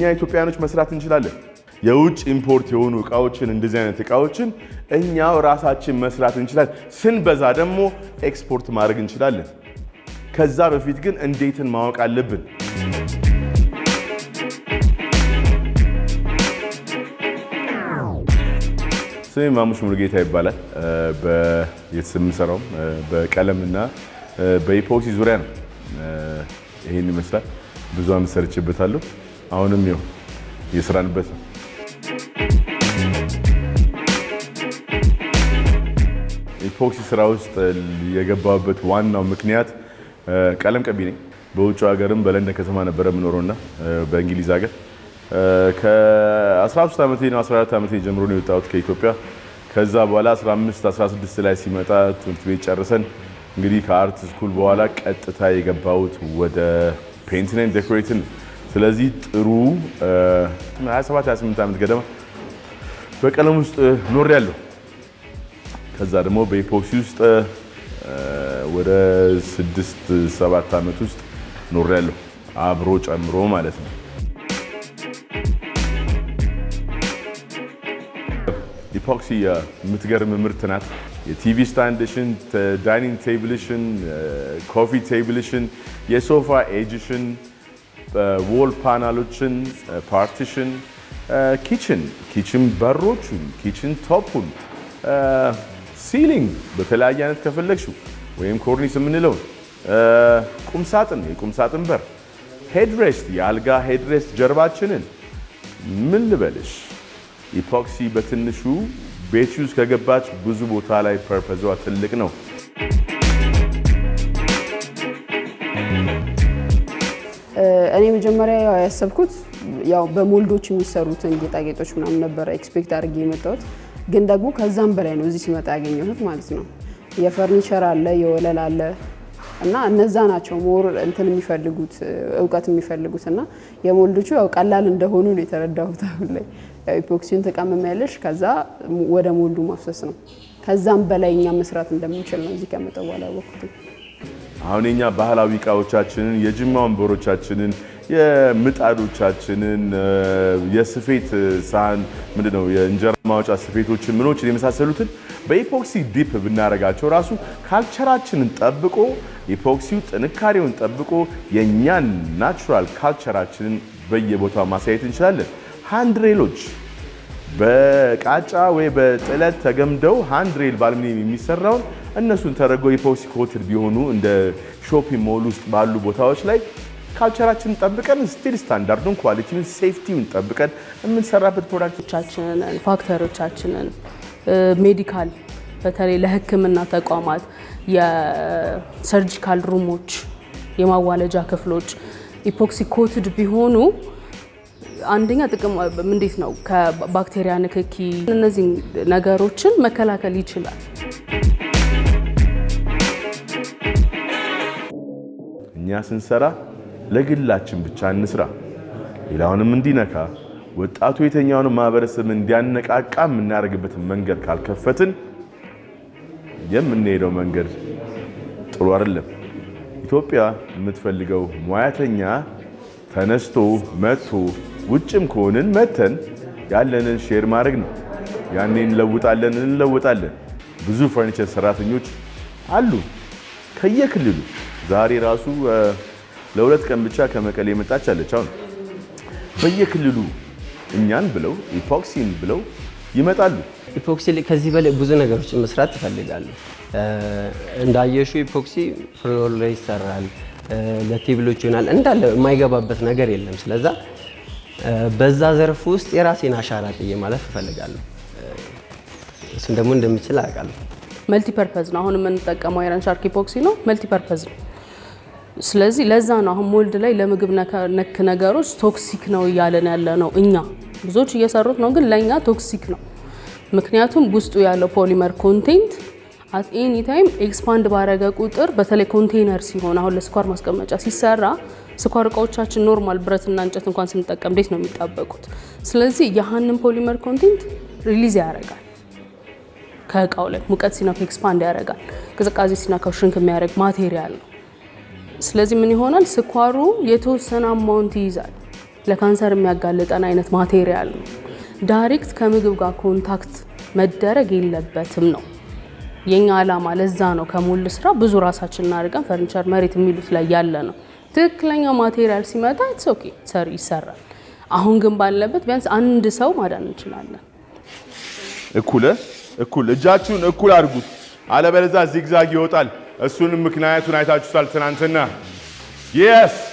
ኢትዮጵያኖች መስራት እንችላለን። የውጭ ኢምፖርት የሆኑ እቃዎችን እንደዚህ አይነት እቃዎችን እኛው ራሳችን መስራት እንችላለን። ስንበዛ ደግሞ ኤክስፖርት ማድረግ እንችላለን። ከዛ በፊት ግን እንዴትን ማወቅ አለብን። ስሜ ማሙሽ ሙሉጌታ ይባላል። የምሰራውም በቀለምና በኢፖክሲ ዙሪያ ነው። ይህን ይመስላል። ብዙ አመት ሰርቼበታለሁ። አሁንም ይኸው እየሰራንበት ነው። ኢፖክሲ ስራ ውስጥ የገባበት ዋናው ምክንያት ቀለም ቀቢ ነኝ። በውጭ ሀገርም በለንደን ከተማ ነበረ የምኖረውና በእንግሊዝ ሀገር ከ13 ዓመቴ ነው 14 ዓመቴ ጀምሮ ነው የወጣሁት ከኢትዮጵያ። ከዛ በኋላ 15 16 ላይ ሲመጣ ትምህርት ቤት ጨርሰን እንግዲህ ከአርት ስኩል በኋላ ቀጥታ የገባሁት ወደ ፔይንቲንግ ኤንድ ዴኮሬሽን። ስለዚህ ጥሩ 27 28 ዓመት ገደማ በቀለም ውስጥ ኖሬያለሁ። ከዛ ደግሞ በኢፖክሲ ውስጥ ወደ 6 7 ዓመት ውስጥ ኖሬያለሁ አብሮ ጨምሮ ማለት ነው። ኢፖክሲ የምትገርም ምርት ናት። የቲቪ ስታንድሽን፣ ዳይኒንግ ቴብልሽን፣ ኮፊ ቴብልሽን፣ የሶፋ ኤጅሽን፣ ዎል ፓናሎችን፣ ፓርቲሽን፣ ኪችን ኪችን በሮቹን፣ ኪችን ቶፑን፣ ሲሊንግ በተለያየ አይነት ከፈለግሽው ወይም ኮርኒስ የምንለውን ቁምሳጥን፣ የቁምሳጥን በር፣ ሄድሬስት፣ የአልጋ ሄድሬስት ጀርባችንን ምን ልበልሽ ኢፖክሲ በትንሹ ቤት ውስጥ ከገባች ብዙ ቦታ ላይ ፐርፐዟ ትልቅ ነው። እኔ መጀመሪያ ያው ያሰብኩት ያው በሞልዶች የሚሰሩትን ጌጣጌጦች ምናምን ነበረ ኤክስፔክት አድርጌ የመጣሁት፣ ግን ደግሞ ከዛም በላይ ነው እዚህ ሲመጣ ያገኘሁት ማለት ነው። የፈርኒቸር አለ፣ የወለል አለ እና እነዛ ናቸው ሞር እንትን የሚፈልጉት እውቀት የሚፈልጉት እና የሞልዶቹ ያው ቀላል እንደሆኑ ነው የተረዳሁት አሁን ላይ ኢፖክሲን ተቀምሚያለሽ ከዛ ወደ ሞልዱ ማፍሰስ ነው። ከዛም በላይ እኛ መስራት እንደምንችል ነው እዚህ ከመጣ በኋላ ያወቅሁት። አሁን የኛ ባህላዊ እቃዎቻችንን የጅማ ወንበሮቻችንን፣ የምጣዶቻችንን፣ የስፌት ሳህን ምንድነው የእንጀራ ማውጫ ስፌቶችን፣ ምኖችን የመሳሰሉትን በኢፖክሲ ዲፕ ብናደርጋቸው ራሱ ካልቸራችንን ጠብቆ ኢፖክሲው ጥንካሬውን ጠብቆ የእኛን ናቹራል ካልቸራችንን በየቦታው ማሳየት እንችላለን። ሃንድሬሎች በቃጫ ወይ በጥለት ተገምደው ሃንድሬል በአልሙኒየም የሚሰራውን እነሱን ተደርገው ኢፖክሲ ኮትድ ቢሆኑ እንደ ሾፒንግ ሞል ውስጥ ባሉ ቦታዎች ላይ ካልቸራችንን ጠብቀን ስቲል ስታንዳርዱን፣ ኳሊቲውን፣ ሴፍቲውን ጠብቀን የምንሰራበት ፕሮዳክቶቻችንን ፋክተሪዎቻችንን ሜዲካል በተለይ ለሕክምና ተቋማት የሰርጂካል ሩሞች፣ የማዋለጃ ክፍሎች ኢፖክሲ ኮትድ ቢሆኑ አንደኛ ጥቅም እንዴት ነው? ከባክቴሪያ ንክኪ እነዚህ ነገሮችን መከላከል ይችላል። እኛ ስንሰራ ለግላችን ብቻ እንስራ፣ ሌላውንም እንዲነካ ወጣቱ የተኛውን ማህበረሰብ እንዲያነቃቃ የምናደርግበትን መንገድ ካልከፈትን የምንሄደው መንገድ ጥሩ አይደለም። ኢትዮጵያ የምትፈልገው ሙያተኛ ተነስቶ መጥቶ ውጭም ከሆንን መተን ያለንን ሼር ማድረግ ነው። ያኔ እንለውጣለን እንለወጣለን። ብዙ ፈርኒቸር ሰራተኞች አሉ ከየክልሉ። ዛሬ ራሱ ለሁለት ቀን ብቻ ከመቀሌ የመጣች አለች። አሁን በየክልሉ እኛን ብለው ኢፖክሲን ብለው ይመጣሉ። ኢፖክሲ ከዚህ በላይ ብዙ ነገሮችን መስራት ትፈልጋለሁ። እንዳየሹ ኢፖክሲ ፍሎር ላይ ይሰራል፣ ለቴብሎች ይሆናል፣ እንዳለ የማይገባበት ነገር የለም። ስለዛ በዛ ዘርፍ ውስጥ የራሴን አሻራ ጥዬ ማለፍ እፈልጋለሁ። እሱን ደግሞ እንደምችል አውቃለሁ። መልቲ ፐርፐዝ ነው። አሁን የምንጠቀመው አይረን ሻርክ ኢፖክሲ ነው፣ መልቲ ፐርፐዝ ነው። ስለዚህ ለዛ ነው አሁን ሞልድ ላይ ለምግብ ነክ ነገሮች ቶክሲክ ነው እያለን ያለ ነው። እኛ ብዙዎች እየሰሩት ነው፣ ግን ለእኛ ቶክሲክ ነው። ምክንያቱም ውስጡ ያለው ፖሊመር ኮንቴንት አት ኤኒ ታይም ኤክስፓንድ ባረገ ቁጥር በተለይ ኮንቴነር ሲሆን አሁን ለስኳር ማስቀመጫ ሲሰራ ስኳር እቃዎቻችን ኖርማል ብረትና እንጨት እንኳን ስንጠቀም እንዴት ነው የሚጣበቁት? ስለዚህ ያህንን ፖሊመር ኮንቴንት ሪሊዝ ያደርጋል ከእቃው ላይ ሙቀት ሲነካው ኤክስፓንድ ያደርጋል። ቅዝቃዜ ሲነካው ሽንክ የሚያደርግ ማቴሪያል ነው። ስለዚህ ምን ይሆናል? ስኳሩ የተወሰነ አማውንት ይይዛል። ለካንሰር የሚያጋልጠን አይነት ማቴሪያል ነው። ዳይሬክት ከምግብ ጋር ኮንታክት መደረግ የለበትም ነው የኛ ዓላማ። ለዛ ነው ከሞልድ ስራ ብዙ ራሳችን እናድርገን ፈርኒቸር መሬት የሚሉት ላይ ያለ ነው። ትክክለኛ ማቴሪያል ሲመጣ ኢትስ ኦኬ ሰር ይሰራል። አሁን ግን ባለበት ቢያንስ አንድ ሰው ማዳን እንችላለን። እኩል እኩል እጃችሁን እኩል አድርጉት፣ አለበለዚያ ዚግዛግ ይወጣል። እሱንም ምክንያቱን አይታችሁታል ትናንትና። የስ